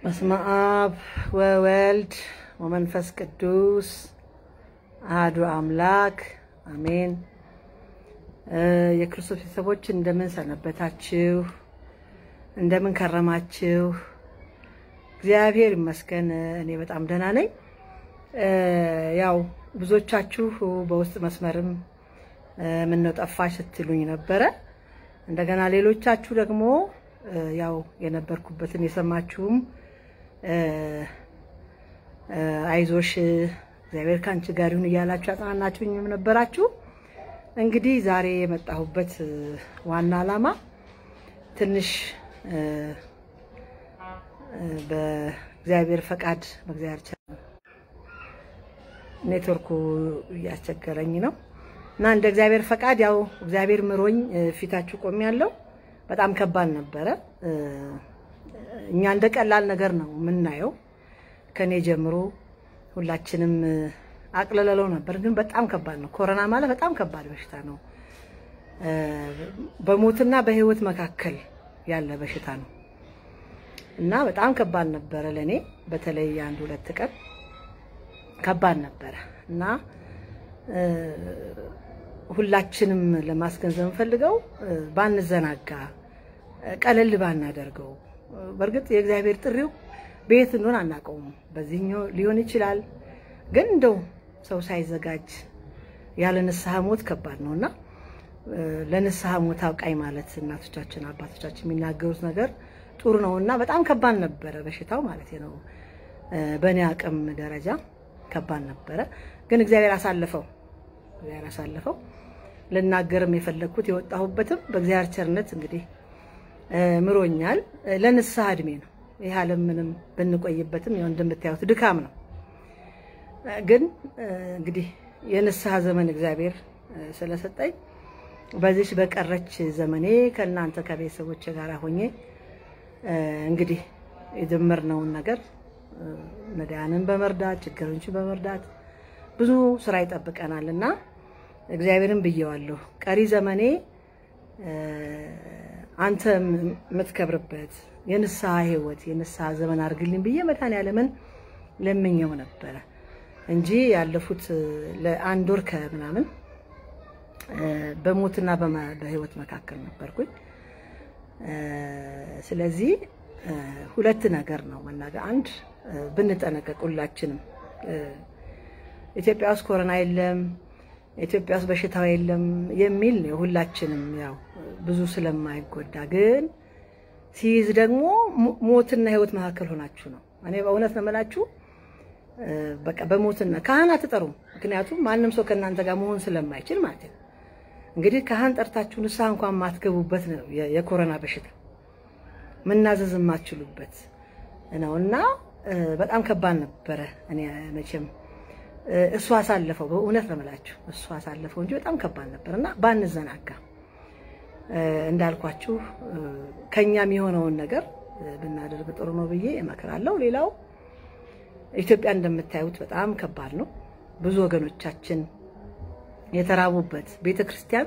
በስመ አብ ወወልድ ወመንፈስ ቅዱስ አህዱ አምላክ አሜን። የክርስቶስ ቤተሰቦች እንደምን ሰነበታችሁ? እንደምን ከረማችሁ? እግዚአብሔር ይመስገን እኔ በጣም ደህና ነኝ። ያው ብዙዎቻችሁ በውስጥ መስመርም ምነው ጠፋሽ ስትሉኝ ነበረ። እንደገና ሌሎቻችሁ ደግሞ ያው የነበርኩበትን የሰማችሁም አይዞሽ እግዚአብሔር ከአንቺ ጋር ይሁን እያላችሁ ያጽናናችሁኝም ነበራችሁ። እንግዲህ ዛሬ የመጣሁበት ዋና ዓላማ ትንሽ በእግዚአብሔር ፈቃድ በእግዚአብሔር ኔትወርኩ እያስቸገረኝ ነው እና እንደ እግዚአብሔር ፈቃድ ያው እግዚአብሔር ምሮኝ ፊታችሁ ቆሜ ያለው በጣም ከባድ ነበረ። እኛ እንደ ቀላል ነገር ነው የምናየው። ከኔ ጀምሮ ሁላችንም አቅለለለው ነበር፣ ግን በጣም ከባድ ነው። ኮሮና ማለት በጣም ከባድ በሽታ ነው። በሞትና በሕይወት መካከል ያለ በሽታ ነው እና በጣም ከባድ ነበረ ለእኔ በተለይ አንድ ሁለት ቀን ከባድ ነበረ እና ሁላችንም ለማስገንዘብ ፈልገው ባንዘናጋ፣ ቀለል ባናደርገው። በእርግጥ የእግዚአብሔር ጥሪው በየት እንደሆነ አናውቀውም። በዚህኛው ሊሆን ይችላል። ግን እንደው ሰው ሳይዘጋጅ ያለ ንስሐ ሞት ከባድ ነው እና ለንስሐ ሞት አብቃኝ ማለት እናቶቻችን አባቶቻችን የሚናገሩት ነገር ጥሩ ነው እና በጣም ከባድ ነበረ በሽታው ማለት ነው። በእኔ አቅም ደረጃ ከባድ ነበረ። ግን እግዚአብሔር አሳልፈው እግዚአብሔር አሳልፈው ልናገርም የፈለግኩት የወጣሁበትም በእግዚአብሔር ቸርነት እንግዲህ ምሮኛል። ለንስሐ እድሜ ነው ይህ ዓለም ምንም ብንቆይበትም ያው እንደምታዩት ድካም ነው። ግን እንግዲህ የንስሐ ዘመን እግዚአብሔር ስለሰጠኝ በዚች በቀረች ዘመኔ ከእናንተ ከቤተሰቦች ጋር ሆኜ እንግዲህ የጀመርነውን ነገር ነዳያንን በመርዳት ችግረኞችን በመርዳት ብዙ ስራ ይጠብቀናል እና እግዚአብሔርን ብየዋለሁ። ቀሪ ዘመኔ አንተ የምትከብርበት የንስሐ ሕይወት የንስሐ ዘመን አድርግልኝ ብዬ መድኃኔዓለምን ለምኘው ነበረ እንጂ ያለፉት ለአንድ ወር ከምናምን በሞትና በሕይወት መካከል ነበርኩኝ። ስለዚህ ሁለት ነገር ነው መናገር። አንድ ብንጠነቀቅ ሁላችንም ኢትዮጵያ ውስጥ ኮሮና የለም፣ ኢትዮጵያ ውስጥ በሽታው የለም የሚል ነው። ሁላችንም ያው ብዙ ስለማይጎዳ ግን ሲይዝ ደግሞ ሞትና ህይወት መካከል ሆናችሁ ነው። እኔ በእውነት ነው የምላችሁ። በቃ በሞትና ካህን አትጠሩም። ምክንያቱም ማንም ሰው ከእናንተ ጋር መሆን ስለማይችል ማለት ነው። እንግዲህ ካህን ጠርታችሁ ንስሐ እንኳን ማትገቡበት ነው የኮሮና በሽታ መናዘዝ የማትችሉበት ነው እና በጣም ከባድ ነበረ። እኔ መቼም እሱ አሳለፈው፣ በእውነት ነው የምላችሁ እሱ አሳለፈው እንጂ በጣም ከባድ ነበር እና ባንዘናጋ እንዳልኳችሁ ከኛም የሆነውን ነገር ብናደርግ ጥሩ ነው ብዬ እመክራለሁ። ሌላው ኢትዮጵያ እንደምታዩት በጣም ከባድ ነው። ብዙ ወገኖቻችን የተራቡበት ቤተክርስቲያን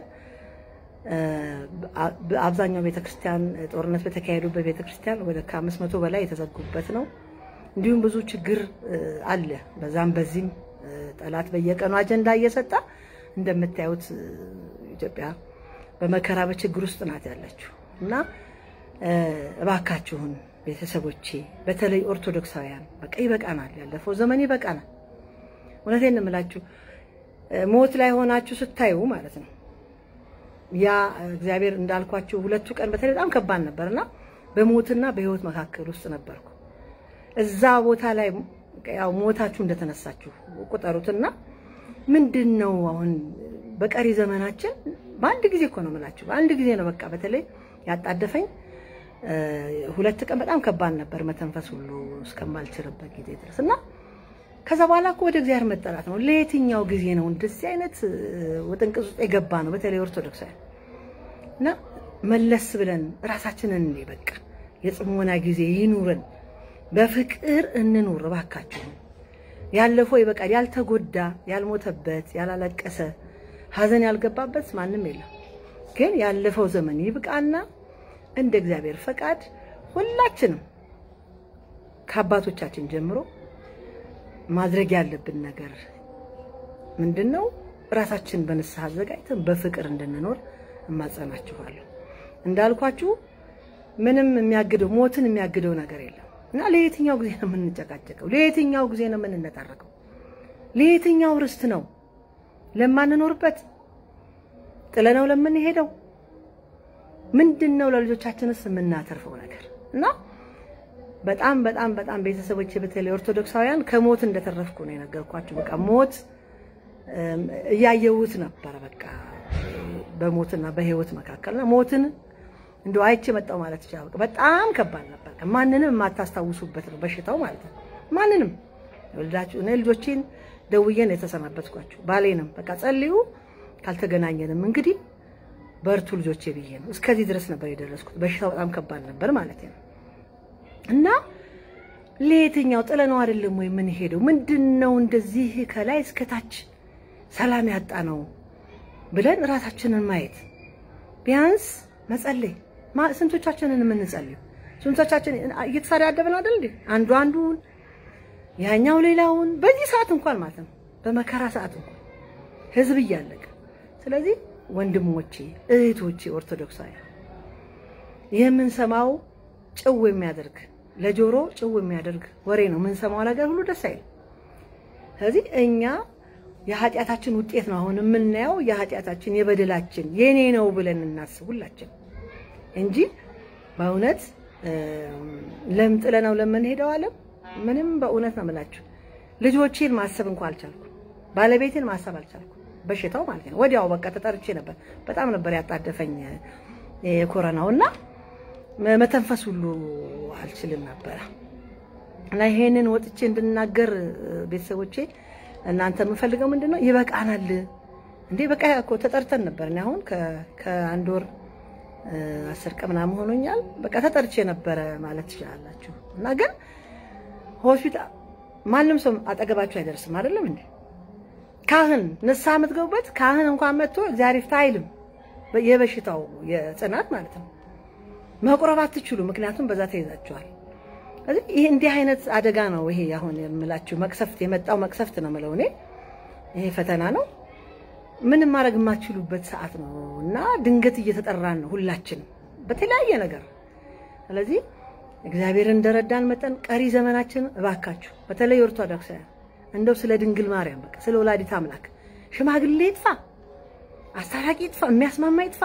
አብዛኛው ቤተክርስቲያን ጦርነት በተካሄዱበት ቤተክርስቲያን ወደ ከአምስት መቶ በላይ የተዘጉበት ነው። እንዲሁም ብዙ ችግር አለ። በዛም በዚህም ጠላት በየቀኑ አጀንዳ እየሰጠ እንደምታዩት ኢትዮጵያ በመከራ በችግር ውስጥ ናት ያለችው እና እባካችሁን ቤተሰቦቼ፣ በተለይ ኦርቶዶክሳውያን በቃ ይበቃናል፣ ያለፈው ዘመን ይበቃናል። እውነቴን እምላችሁ ሞት ላይ ሆናችሁ ስታዩ ማለት ነው ያ እግዚአብሔር እንዳልኳችሁ ሁለቱ ቀን በተለይ በጣም ከባድ ነበርና በሞትና በሕይወት መካከል ውስጥ ነበርኩ። እዛ ቦታ ላይ ያው ሞታችሁ እንደተነሳችሁ ቁጠሩትና ምንድን ነው አሁን በቀሪ ዘመናችን በአንድ ጊዜ እኮ ነው የምላችሁ፣ በአንድ ጊዜ ነው በቃ። በተለይ ያጣደፈኝ ሁለት ቀን በጣም ከባድ ነበር፣ መተንፈስ ሁሉ እስከማልችልበት ጊዜ ድረስ እና ከዛ በኋላ እኮ ወደ እግዚአብሔር መጠራት ነው። ለየትኛው ጊዜ ነው እንደዚህ አይነት ውጥንቅጥ ውስጥ የገባ ነው? በተለይ ኦርቶዶክሳውያን እና መለስ ብለን ራሳችንን እኔ በቃ የጽሞና ጊዜ ይኑረን፣ በፍቅር እንኑር እባካችሁ። ያለፈው ይበቃል። ያልተጎዳ ያልሞተበት፣ ያላለቀሰ ሐዘን ያልገባበት ማንም የለም። ግን ያለፈው ዘመን ይብቃና እንደ እግዚአብሔር ፈቃድ ሁላችንም ከአባቶቻችን ጀምሮ ማድረግ ያለብን ነገር ምንድን ነው? ራሳችን በንስሐ አዘጋጅተን በፍቅር እንድንኖር እማጸናችኋለሁ። እንዳልኳችሁ ምንም የሚያግደው ሞትን የሚያግደው ነገር የለም እና ለየትኛው ጊዜ ነው የምንጨቃጨቀው? ለየትኛው ጊዜ ነው የምንነጣረቀው? ለየትኛው ርስት ነው ለማንኖርበት ጥለነው ለምንሄደው ምንድን ነው ለልጆቻችንስ የምናተርፈው ነገር እና በጣም በጣም በጣም ቤተሰቦች በተለይ ኦርቶዶክሳውያን ከሞት እንደተረፍኩ ነው የነገርኳችሁ። በቃ ሞት እያየሁት ነበረ። በቃ በሞትና በህይወት መካከልና ሞትን እንደው አይቼ መጣሁ ማለት ይችላል። በጣም ከባድ ነበር። ማንንም የማታስታውሱበት ነው በሽታው ማለት ነው። ማንንም ወልዳችሁ እኔ ልጆቼን ደውዬን የተሰናበትኳቸው ባሌንም በቃ ጸልዩ ካልተገናኘንም እንግዲህ በርቱ ልጆቼ ብዬ ነው። እስከዚህ ድረስ ነበር የደረስኩት። በሽታው በጣም ከባድ ነበር ማለት ነው። እና ለየትኛው ጥለነው አይደለም ወይ ምን ሄደው ምንድን ነው እንደዚህ ከላይ እስከታች ሰላም ያጣ ነው ብለን ራሳችንን ማየት ቢያንስ መጸለይ። ስንቶቻችንን የምንጸልዩ ስንቶቻችን እየተሳዳደብን አይደል እንዴ? አንዱ አንዱን ያኛው ሌላውን በዚህ ሰዓት እንኳን ማለት ነው በመከራ ሰዓት እንኳን ህዝብ እያለቀ ስለዚህ ወንድሞቼ እህቶቼ ኦርቶዶክሳውያን የምንሰማው ጭው የሚያደርግ ለጆሮ ጭው የሚያደርግ ወሬ ነው የምንሰማው ነገር ሁሉ ደስ አይልም። ስለዚህ እኛ የኃጢአታችን ውጤት ነው አሁን የምናየው የኃጢአታችን የበደላችን የኔ ነው ብለን እናስብ ሁላችን እንጂ በእውነት ለምጥለ ነው ለምንሄደው ዓለም ምንም በእውነት ነው የምላችሁ ልጆቼን ማሰብ እንኳ አልቻልኩ፣ ባለቤቴን ማሰብ አልቻልኩ። በሽታው ማለት ነው። ወዲያው በቃ ተጠርቼ ነበር። በጣም ነበር ያጣደፈኝ የኮረናው እና መተንፈስ ሁሉ አልችልም ነበረ እና ይሄንን ወጥቼ እንድናገር ቤተሰቦቼ እናንተ የምፈልገው ምንድን ነው? ይበቃናል እንዴ በቃ እኮ ተጠርተን ነበር። እኔ አሁን ከአንድ ወር አስር ቀን ምናምን ሆኖኛል። በቃ ተጠርቼ ነበረ ማለት ትችላላችሁ። እና ግን ሆስፒታል ማንም ሰው አጠገባችሁ አይደርስም አይደለም እንዴ? ካህን ንስሐ የምትገቡበት ካህን እንኳን መጥቶ እግዚአብሔር ይፍታ አይልም። የበሽታው የጽናት ማለት ነው። መቁረብ አትችሉ፣ ምክንያቱም በዛ ተይዛችኋል። ስለዚህ ይሄ እንዲህ አይነት አደጋ ነው። ይሄ አሁን የምላችሁ መቅሰፍት የመጣው መቅሰፍት ነው የምለው እኔ። ይሄ ፈተና ነው፣ ምንም ማድረግ የማትችሉበት ሰዓት ነው እና ድንገት እየተጠራን ነው ሁላችን በተለያየ ነገር። ስለዚህ እግዚአብሔር እንደረዳን መጠን ቀሪ ዘመናችን እባካችሁ በተለይ ኦርቶዶክሳውያን እንደው ስለ ድንግል ማርያም በቃ ስለ ወላዲት አምላክ ሽማግሌ ይጥፋ፣ አስታራቂ ይጥፋ፣ የሚያስማማ ይጥፋ።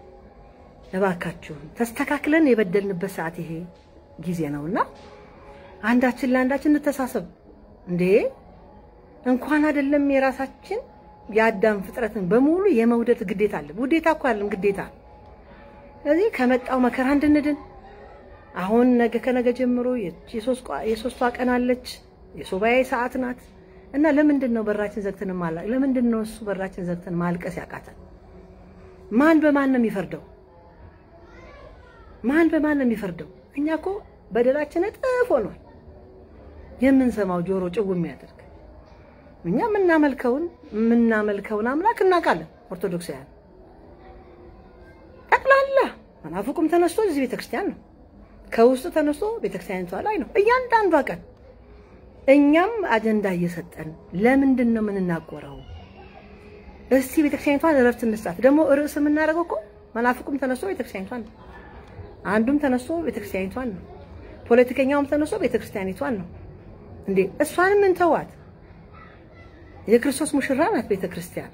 እባካችሁ ተስተካክለን የበደልንበት ሰዓት ይሄ ጊዜ ነውና አንዳችን ለአንዳችን እንተሳሰብ። እንዴ እንኳን አይደለም የራሳችን የአዳም ፍጥረትን በሙሉ የመውደድ ግዴታ አለ። ውዴታ እኮ አለም ግዴታ። ስለዚህ ከመጣው መከራ እንድንድን አሁን ነገ ከነገ ጀምሮ የሶስቷ ቀን አለች የሱባኤ ሰዓት ናት እና ለምንድን ነው በራችን ዘግተን ማላ ለምንድን ነው እሱ በራችን ዘግተን ማልቀስ ያቃተን? ማን በማን ነው የሚፈርደው? ማን በማን ነው የሚፈርደው? እኛ እኮ በደላችን እጥፍ ሆኗል። የምንሰማው ጆሮ ጭው የሚያደርግ እኛ የምናመልከውን የምናመልከውን አምላክ እናውቃለን። ኦርቶዶክሳውያን ጠቅላላ መናፍቁም ተነስቶ እዚህ ቤተክርስቲያን ነው፣ ከውስጡ ተነስቶ ቤተክርስቲያኒቷ ላይ ነው እያንዳንዷ ቀን እኛም አጀንዳ እየሰጠን ለምንድን ነው የምንናቆረው? እስቲ ቤተክርስቲያኒቷን እረፍት እንስጣት። ደግሞ ርዕስ የምናደርገው እኮ መናፍቁም ተነስቶ ቤተክርስቲያኒቷን ነው፣ አንዱም ተነስቶ ቤተክርስቲያኒቷን ነው፣ ፖለቲከኛውም ተነስቶ ቤተክርስቲያኒቷን ነው። እንዴ እሷንም እንተዋት። የክርስቶስ ሙሽራ ናት ቤተክርስቲያን።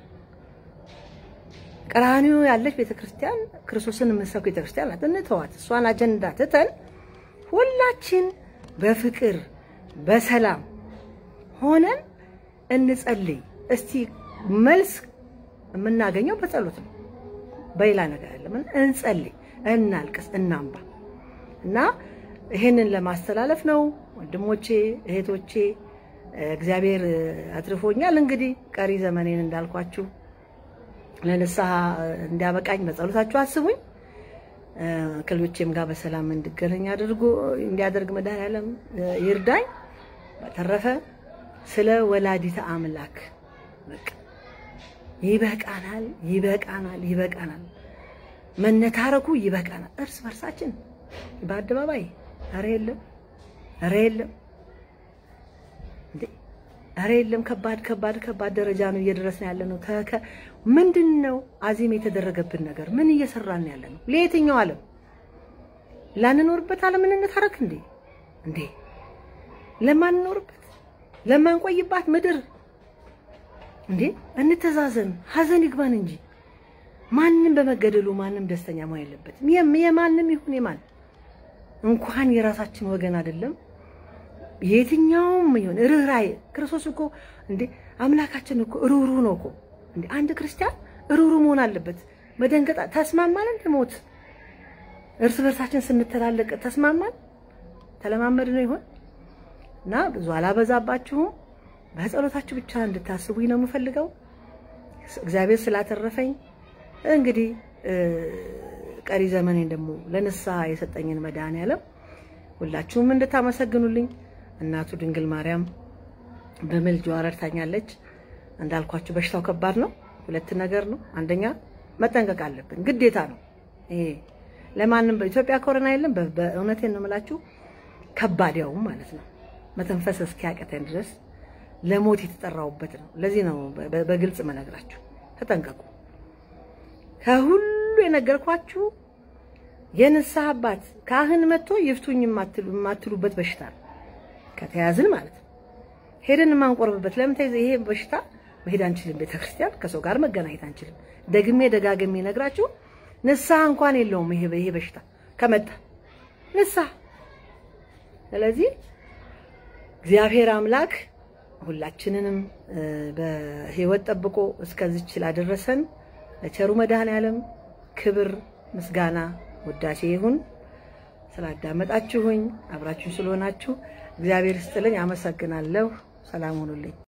ቀራንዮ ያለች ቤተክርስቲያን ክርስቶስን የምትሰብክ ቤተክርስቲያን ናት። እንተዋት። እሷን አጀንዳ ትተን ሁላችን በፍቅር በሰላም ሆነን እንጸልይ። እስቲ መልስ የምናገኘው በጸሎት ነው፣ በሌላ ነገር አይደለም። እንጸልይ፣ እናልቅስ፣ እናንባ እና ይሄንን ለማስተላለፍ ነው። ወንድሞቼ እህቶቼ፣ እግዚአብሔር አትርፎኛል። እንግዲህ ቀሪ ዘመኔን እንዳልኳችሁ ለንስሐ እንዲያበቃኝ በጸሎታችሁ አስቡኝ። ከልጆቼም ጋር በሰላም እንድገናኝ አድርጎ እንዲያደርግ መድኃኔዓለም ይርዳኝ። በተረፈ ስለ ወላዲተ አምላክ በቃ ይበቃናል፣ ይበቃናል፣ ይበቃናል። መነታረኩ ይበቃናል። እርስ በርሳችን በአደባባይ ኧረ የለም ኧረ የለም እንዴ! ኧረ የለም። ከባድ ከባድ ከባድ ደረጃ ነው እየደረስን ያለ ነው። ተከ ምንድን ነው አዚም የተደረገብን ነገር? ምን እየሰራን ያለ ነው? ለየትኛው ዓለም ላንኖርበት ዓለም እንታረክ እንዴ? እንዴ ለማንኖርበት ለማንቆይባት ምድር እንዴ እንተዛዘን፣ ሀዘን ይግባን እንጂ ማንም በመገደሉ ማንም ደስተኛ መሆን የለበትም። የማንም ይሁን የማን እንኳን የራሳችን ወገን አይደለም የትኛውም ይሁን ርኅራኄ ክርስቶስ እኮ እንዴ አምላካችን እኮ ሩሩ ነው እኮ እንዴ አንድ ክርስቲያን ሩሩ መሆን አለበት። መደንገጥ ተስማማን እንደ ሞት እርስ በርሳችን ስንተላለቅ ተስማማን ተለማመድ ነው ይሆን እና ብዙ አላበዛባችሁም። በጸሎታችሁ ብቻ እንድታስቡኝ ነው የምፈልገው። እግዚአብሔር ስላተረፈኝ እንግዲህ ቀሪ ዘመኔን ደግሞ ለንስሐ የሰጠኝን መድኃኔዓለም ሁላችሁም እንድታመሰግኑልኝ እናቱ ድንግል ማርያም በምልጃዋ ረድታኛለች። እንዳልኳችሁ በሽታው ከባድ ነው። ሁለት ነገር ነው። አንደኛ መጠንቀቅ አለብን፣ ግዴታ ነው። ይሄ ለማንም በኢትዮጵያ ኮሮና የለም። በእውነቴን ነው የምላችሁ ከባድ ያውም ማለት ነው መተንፈስ እስኪያቀተን ድረስ ለሞት የተጠራውበት ነው። ለዚህ ነው በግልጽ መነግራችሁ፣ ተጠንቀቁ። ከሁሉ የነገርኳችሁ የንስሐ አባት ካህን መጥቶ ይፍቱኝ የማትሉበት በሽታ ነው። ከተያዝን ማለት ነው ሄደን የማንቆርብበት ለምን ተይዘ ይሄ በሽታ መሄድ አንችልም። ቤተክርስቲያን ከሰው ጋር መገናኘት አንችልም። ደግሜ ደጋግሜ ነግራችሁ ንስሐ እንኳን የለውም ይሄ ይሄ በሽታ ከመጣ ንስሐ። ስለዚህ እግዚአብሔር አምላክ ሁላችንንም በሕይወት ጠብቆ እስከዚች ላደረሰን ለቸሩ መድኃኔዓለም ክብር ምስጋና ውዳሴ ይሁን። ስላዳመጣችሁኝ አብራችሁኝ ስለሆናችሁ እግዚአብሔር ይስጥልኝ። አመሰግናለሁ። ሰላም ሁኑልኝ።